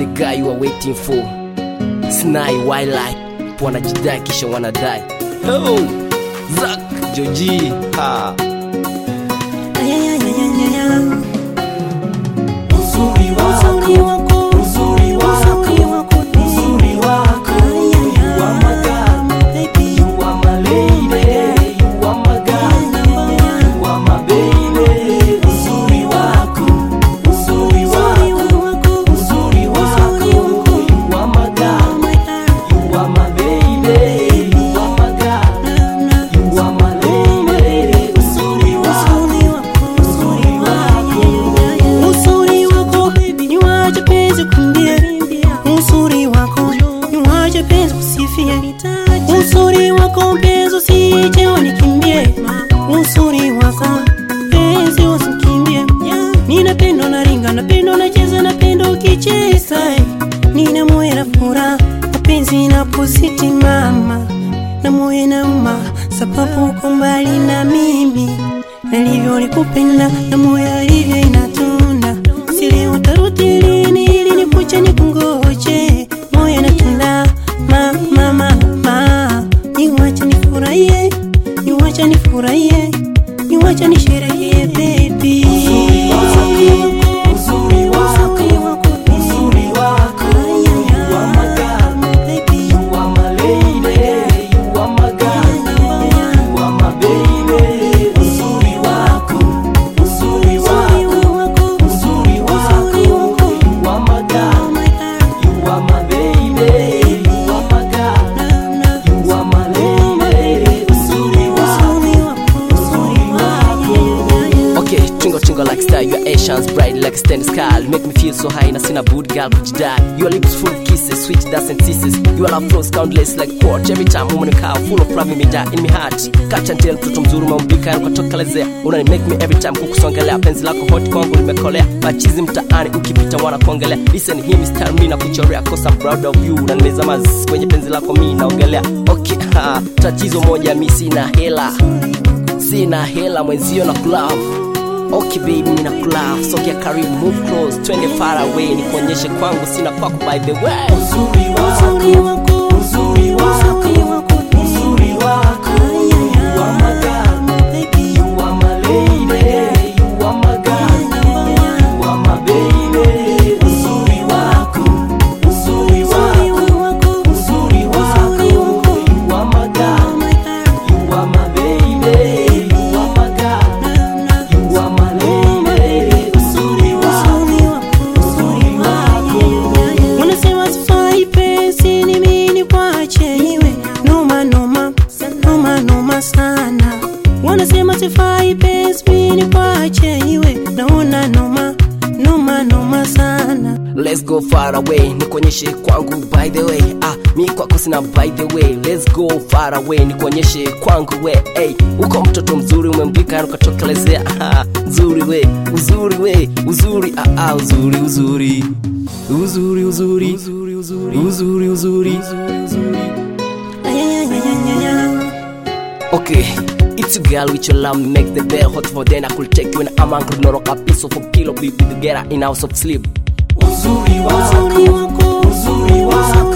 the guy you are waiting for snai wildlife wanajidai kisha wanadai oh, zak joji ha. Uzuri wako, uzuri wako, uzuri wako, you are my girl, you are my lady, you are my girl, you are my baby. Uzuri wako, uzuri wako, uzuri wako, you are my girl, you are my baby, you are my girl, you are my lady. Uzuri wako, uzuri wako. Uzuri wako ni waje penzi kumbie, uzuri wako ni waje penzi kusifia, uzuri wako mpenzi usije unikimbie, uzuri wako penzi usikimbie. Ninapenda unaringa, napenda unacheza, napenda ukicheza, nina moyo na furaha mapenzi inapozidi mama na moyo nauma, sababu uko mbali na mimi nalivyo nikupenda na moyo alivyo inatunda sili utarudi lini ili nikuche nikungoje moyo natunda mama mama niwache nifurahie niwache nifurahie niwache nisherehekee baby Uzuri wako, uzuri wako, you are my girl, you are my lady, you are my girl, you are my baby. Uzuri wako, uzuri wako, uzuri wako, you are my girl, you are my baby, you are my girl, you are my lady. Uzuri wako, uzuri wako. Okay, twinkle twinkle like star, your eyes shines bright like standing sky. Make me feel so high, na sina bud girl kujidai. Your lips full of kisses, sweet dust and kisses. Your love flows countless like quartz. Every time woman car full of love me die in my heart. Catch and tell mtoto mzuri umeumbika na ukatokelezea. Unani make me every time kukusongelea. Penzi lako hot kwangu limekolea. Machizi mtaani ukipita wana kuongelea. Listen hii mistari mimi nakuchorea cause I'm proud of you. Na nimezama zzz kwenye penzi lako mimi naogelea. Okay, ha, tatizo moja mimi sina hela. Sina hela mwenzio na kulove Okay baby mina kulove sogea karibu move close twende far away nikuonyeshe kwangu sina kwako by the way Uzuri wako, uzuri wako, uzuri wako, you are my girl, you are my lady, you are my girl, you are my baby. Uzuri wako, uzuri wako, uzuri wako, you are my girl, you are my baby, you are my girl, you are my lady. Uzuri wako, uzuri wako. Wanasema sifai penzi ni mimi kwache iwe noma noma noma noma sana. Wanasema sifai penzi mimi kwache iwe naona noma noma noma sana. Let's go far away nikuonyeshe kwangu by the way ah mi kwako sina by the way let's go far away nikuonyeshe kwangu we hey uko mtoto mzuri umembika na ukatokelezea ah nzuri we uzuri we uzuri ah, ah uzuri uzuri uzuri uzuri uzuri uzuri uzuri uzuri Ayayayayaya. Okay, it's a girl with your love make the bed hot for then I could take you in a man could knock a piece of a pillow be with the get in house of sleep. Uzuri wako, Uzuri wako, uzuri wako,